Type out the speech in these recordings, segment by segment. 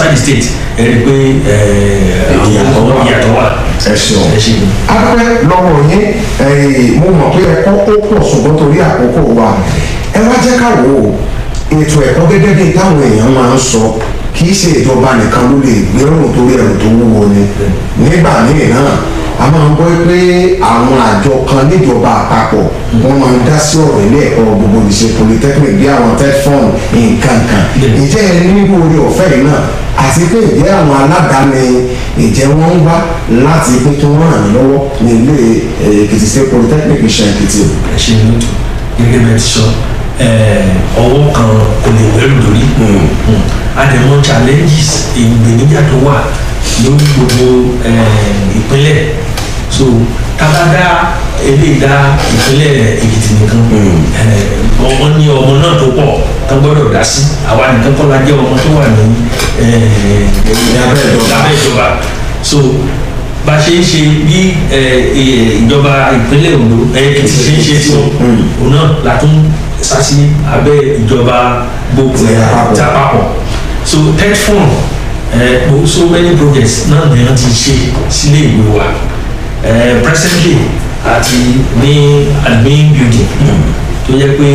outside the state ẹ rí i pé Ìyàtọ̀ wà. ìyàtọ̀ wà ẹ ṣeun. ẹ ṣe ni. adúpẹ́ lọ́wọ́ yín ẹ̀yìn mo mọ̀ pé ẹ̀kọ́ ó pọ̀ ṣùgbọ́n torí àkókò wa ẹ wá jẹ́ ká wò ó ètò ẹ̀kọ́ gẹ́gẹ́ bí táwọn èèyàn máa ń sọ kì í ṣe ìjọba nìkan ló lè gbérùn torí ẹrù tó wúwo ni nígbà míì náà a máa ń gbọ́ pé àwọn àjọ kan níjọba àpapọ̀ wọ́n máa ń dá sí ọ̀rọ̀ ilé ẹ̀kọ́ gbogbo ìṣe polytechnic bí àwọn teflon nǹkan kan ìjẹ́ ẹ nílò orí ọ̀fẹ́ yìí náà àti pé ìjẹ́ àwọn aládàáni ìjẹ́ wọ́n ń wá láti pé kí wọ́n ràn yín lọ́wọ́ ní ilé eh, Èkìtì State Polytechnic Ìṣàn Èkìtì. ẹ ṣe ni lótú gẹ́gẹ́ bẹ́ẹ̀ ti sọ ẹ, ọwọ́ kan kò lè wẹ́rù lórí àdèmọ challenges ìgbèníjà tó wà lórí gbogbo ẹ, ìpínlẹ̀ so tábàdá eléyìí dá ìpínlẹ̀ Èkìtì nìkan ẹ, wọ́n ní ọmọ náà tó pọ̀ tó gbọ́dọ̀ dá sí àwa nìkan kọ́ la jẹ́ ọmọ tó wà ní ẹ, Lábẹ́ ìjọba. lábẹ́ ìjọba so bá a ṣe ń ṣe bí ẹ, ẹ, ìjọba ìpínlẹ̀ Ondo ẹ, Èkìtì ṣe ń ṣe tí òun náà la tún sá sí abẹ́ ìjọba gbogbo Ti àpapọ̀. ti àpapọ̀ so third form ẹ, gbo- so many projects náà ni wọ́n ti ṣe sílé ìwé wa ẹ, presently àti ní admin building tó yẹ pé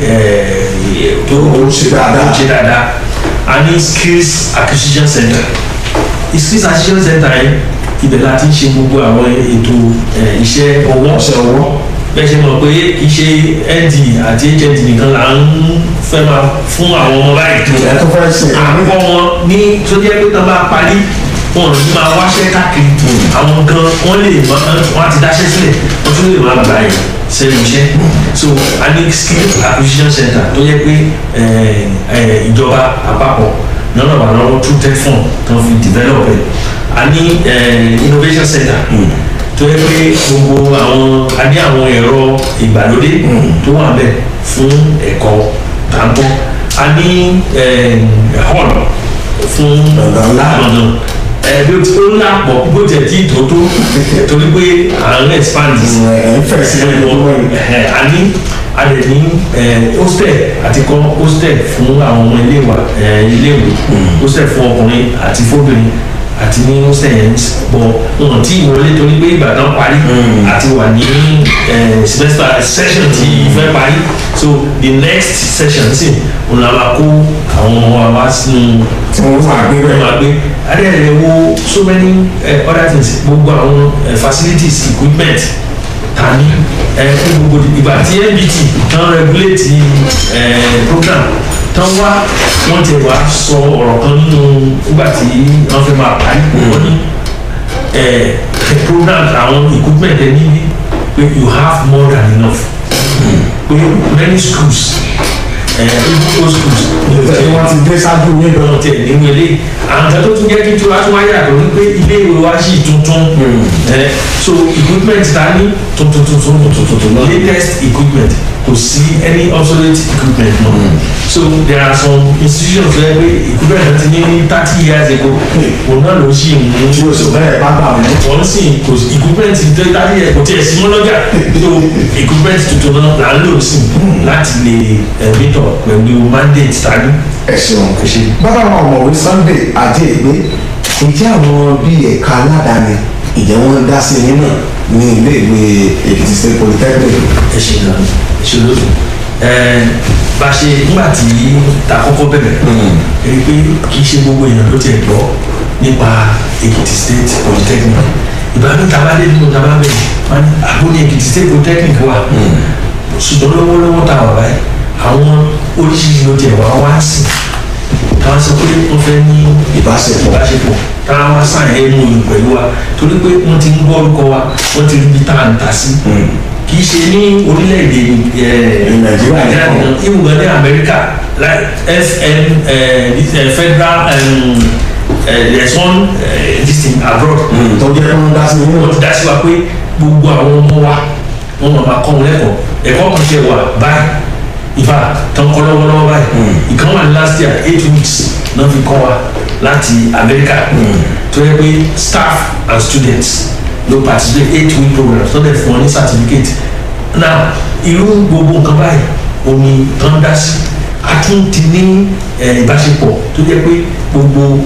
ẹ, tó Ó ń ṣe dáadáa. ó ń ṣe dáadáa a ní skills acquisition center skills acquisition center yẹn ibẹ̀ la ti ń ṣe gbogbo àwọn ètò ẹ, iṣẹ́ ọwọ́ ọ̀sẹ̀ ọwọ́ bẹ́ẹ̀ ṣe mọ̀ pé kì í ṣe nd àti hnd nìkan là ń fẹ́ máa fún àwọn ọmọ báyìí ẹ̀ tó fẹ́ ṣe àkọ́ wọn ní tó jẹ́ pé tán bá parí wọn ò ní máa wáṣẹ́ káàkiri àwọn gan wọ́n lè mọ wọ́n á ti dáṣẹ́ sílẹ̀ wọ́n tún lè máa gbà yẹn sẹ́nu iṣẹ́ so a ní skill acquisition center tó yẹ pé eh, eh, ìjọba àpapọ̀ náà wà lọ́wọ́ two ten fund tó fi develop ẹ̀ a ní eh, innovation center tó yẹ pé gbogbo àwọn a ní àwọn ẹ̀rọ ìgbàlódé tó wà bẹ́ẹ̀ fún ẹ̀kọ́ tàǹtọ́ a ní eh, hall fún Ọ̀gá ńlá. ọ̀nà ẹ̀ bí o ti ó ńlá pọ̀ bó tẹ̀ tí tó tó torí pé à ń expand ẹ̀ ń fẹ̀ sí ẹ̀wọ̀n ẹ̀ a ní a lè ní ẹ̀ hostel àti kọ́ hostel fún àwọn ọmọ iléèwà ẹ̀ iléèwé hostel fún ọkùnrin àti fóbìnrin àti ní hostel yẹn bọ̀ wọn tí ìwọlé torí pé ìgbà náà parí àti wà ní ẹ̀ semester session tí fẹ́ parí so the next session sì òun la máa kó àwọn ọmọ wa wá sínú tí wọ́n máa gbé ẹ bẹ́ẹ̀. máa gbé adéyẹ̀lẹ̀ wo so many uh, other things gbogbo àwọn uh, facilities equipment ta ní ẹ fún gbogbo ìgbà tí nbt tán regulate uh, program tán wá wọ́n ti wá sọ ọ̀rọ̀ kan nínú nígbà tí wọ́n fẹ́ máa parí wọ́n ní ẹ program àwọn equipment ẹ níbi pé you have more than enough pé many schools ẹ even those schools tí wọ́n ti dé ṣáájú yín lọ. lọ́nà tẹ̀ nínú ilé àwọn kan tó tún jẹ́ kí tiwa tún wáyà tó ní pé ilé ìwé wa sì tuntun ẹ so equipment ta ní tuntun tuntun tuntun tuntun latest equipment kò sí any obsolete equipment náà so there are some institutions where pé equipment náà ti ní thirty years ago òun náà ló ṣì ń mú tí o sì bẹ́ẹ̀ bá gbà mí. wọ́n sì kò sí equipment tó thirty years kò tiẹ̀ sí mọ́ lọ́jà so equipment tuntun náà là ń lò sí láti lè ẹ̀ mítọ̀ pẹ̀lú mandate tani ẹ ṣeun. ẹ ṣe. bàbá wa ọ̀mọ̀wé Sunday ajé ìgbé ǹjẹ́ àwọn bíi ẹ̀ka aládàáni ìjẹ́ wọ́n ń dá sí yín náà ní iléèwé Èkìtì State Polytechnic. ẹ ṣe gan ẹ ṣe lóṣù ẹ bá ṣe nígbà tí ta kọ́kọ́ bẹ̀rẹ̀ ẹ rí i pé kì í ṣe gbogbo èèyàn ló tiẹ̀ gbọ́ nípa Èkìtì State Polytechnic ìbámu tá a bá dé nínú tá a bá bẹ̀rẹ̀ wọn ní àbó ní Èkìtì State Polytechnic wà ṣùgbọ́n lọ́wọ́lọ́wọ́ tá a wà báyìí àwọn oríṣiríṣi ló tiẹ̀ wá wá sí káwọn sọ pé wọ́n fẹ́ ní ìbáṣepọ̀ ìbáṣepọ̀ káwọn wá sàn ẹ̀ mú un pẹ̀lú wa torí pé wọ́n ti ń gbọ́ orúkọ wa wọ́n ti rí ibi tá à ń ta sí kì í ṣe ní orílẹ̀-èdè ẹ̀ Nàìjíríà nìkan. nìkan ìwúgbọ́n ní Amẹ́ríkà like fn eh, this, eh, federal um, eh, there's one eh, this thing abroad tó jẹ́ kí wọ́n dá sí yín wọ́n náà. ti dá sí wa pé gbogbo àwọn ọmọ wa wọ́n máa máa kọ́ wọn lẹ́kọ̀ọ́ ẹ̀kọ́ kan ṣe wà báyìí ìfà tán kọ́ lọ́wọ́lọ́wọ́ báyìí ìkan wà ní last year eight weeks náà fi kọ́ wa láti Amẹ́ríkà tó yẹ pé staff and students ló participate eight week program tó dẹ̀ fún wọn ní certificate now irú gbogbo nǹkan báyìí omi tán dá sí a tún ti ní eh, ìbáṣepọ̀ tó jẹ́ pé gbogbo